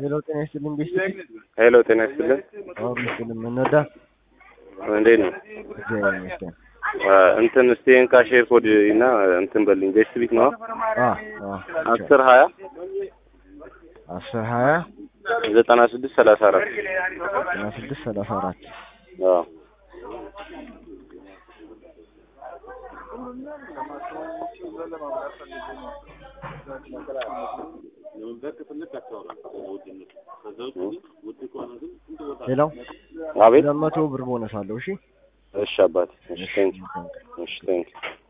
ሄሎ ጤና ይስጥልኝ ቤስት ሄሎ ጤና ይስጥልን። አዎ ይስጥልኝ እንወዳ እንዴት ነው? እግዚአብሔር ይመስገን አ፣ እንትን ስቴን ካሼር ኮድ እና እንትን በልኝ ቤስት ቢት ነው አ አ አስር ሀያ አስር ሀያ ዘጠና ስድስት ሰላሳ አራት ዘጠና ስድስት ሰላሳ አራት አዎ ሌላው አቤት ሁለት መቶ ብር ቦነስ አለው እሺ እሺ አባቴ እሺ ቴንክ እሺ ቴንክ